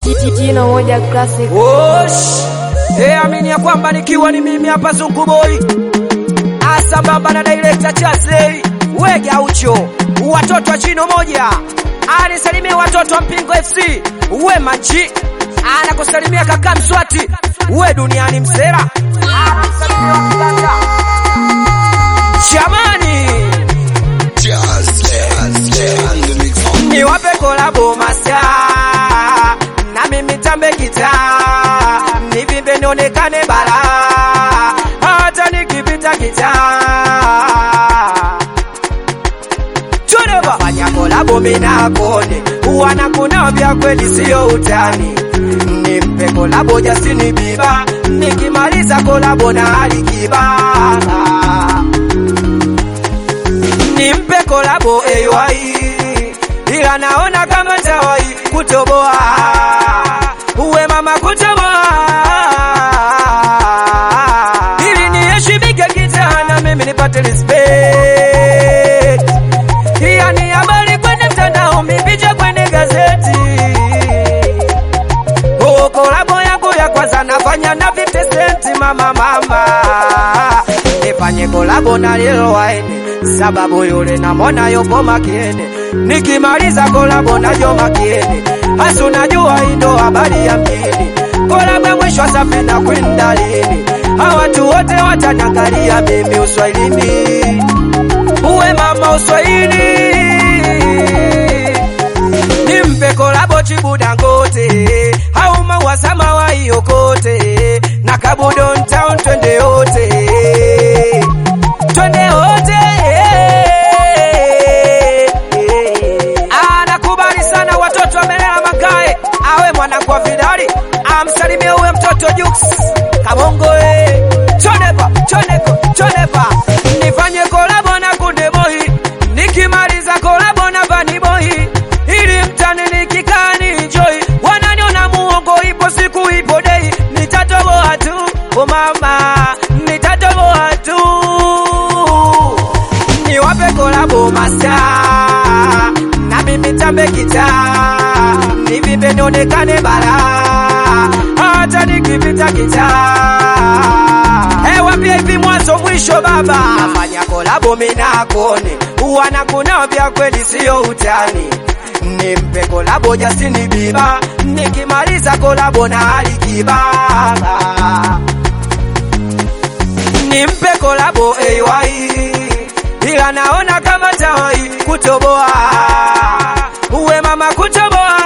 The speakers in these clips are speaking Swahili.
Jino moja classic. Wosh. Hey, amini ya kwamba nikiwa ni mimi hapa Zungu Boy. Asambamba na director Chazei. Wege aucho. Watoto wa jino moja. Anisalimia watoto wa Mpingo FC. We manji. Anakusalimia kaka Mswati. We duniani msera. Anakusalimia wa Kiganda. Jamani. ni wape kolabo masa na mimi tambe kita nivimbe nionekane bara hata nikipita kita fanya kolabo minakone wanakuna vya kweli sio utani nimpe kolabo Justin Bieber nikimaliza kolabo na Alikiba nimpe kolabo AY ila naona kama tawai kutoboa uwe mama kutoboa ili niheshimike kitana mimi nipate respect hiya ni habari kwenye mtandao mipicha kwenye gazeti Oh, kolabo yangu ya kwanza nafanya na 50 cent mama mama nifanye kolabo na Lil Wayne sababu yule namwona yupo makini nikimaliza kolabo na Joma Kieni hasa unajua hii ndo habari ya mjini kolabo ya mwisho safi na kwenda lini hawa watu wote wataniangalia mimi uswahilini uwe mama uswahili nimpe kolabo chibu dangote au maua samawa yokote na kabu downtown twende wote twende wote anakubali sana watoto wamelela magae awe mwanangu wa vidali amsalimie uwe mtoto Jux Kamongo eh. chonepa choneko chonepa nifanye kolabo na kunde boy nikimaliza kolabo na bani boy ili mtani nikikaa ni enjoy wananiona muongo ipo siku ipo dei nitatoboa tu o mama nitatoboa tu niwape kolabo masa na mimi tambe kita nivimbe nionekane bara hata nikipita kita hewa pia hivi mwanzo mwisho baba nafanya kolabo minakone wanakuna vya kweli sio utani nimpe kolabo Justin Bieber nikimaliza kolabo na Alikiba nimpe kolabo AY ila naona kama tawai kutoboa uwe mama kutoboa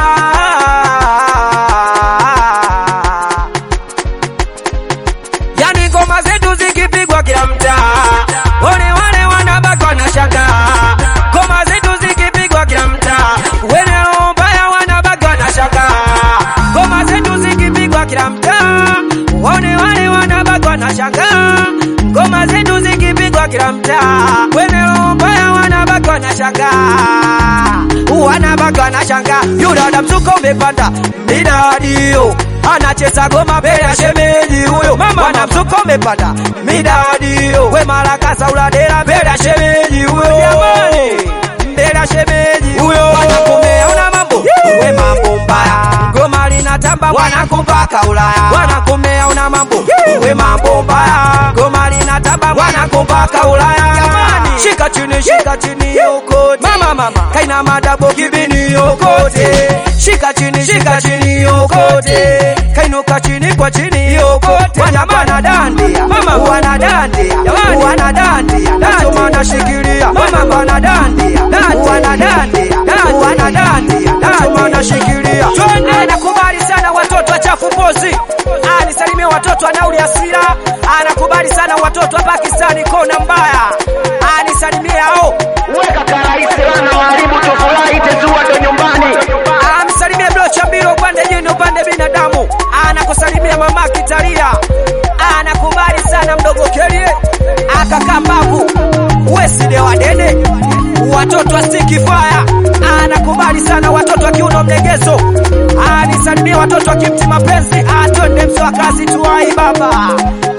yani ngoma zetu zikipigwa kila mtaa wale wale wanabaki wanashanga ngoma zetu zikipigwa kila mtaa wene mbaya wanabaki wanashanga ngoma zetu zikipigwa kila mtaa wale wale wanabaki wanashanga ngoma zetu zikipigwa kila mtaa wene mbaya wanabaki wanashanga wanabaki wanashanga yudada mzuko umepanda midadio anacheza goma mbele ya shemeji huyo mama mzuko umepanda midadio we maraka sauladera mbele ya shemeji huyo jamani mbele ya shemeji huyo wanakomea una mambo we mambo mbaya goma linatamba wanakumpaka Ulaya wanakomea una mambo we mambo mbaya goma linatamba wanakumpaka Ulaya jamani shika chini shika chini yokote mama mama kaina madabo kibini yokote shika chini shika chini yokote kainuka chini kwa chini yokote wanapana dandia mama wanadandia wanadandia nasoma nashikilia mama wanadandia wanadandia wanadandia nasoma nashikilia anakubali sana watoto wa chafu pozi anisalimia watoto wa nauli asira anakubali sana watoto wa Pakistani kona mbaya anisalimia hao weka karaisi wana waharibu tufurahi tezua ndo nyumbani amsalimia blocha mbili upande jini upande binadamu anakusalimia mama kitalia anakubali sana mdogo kelie akaka mbavu weside wadede watoto wa stiki faya anakubali sana watoto wa kiuno mlegezo anisalimia watoto wa kimti mapenzi atwende mswa kazi tuwai baba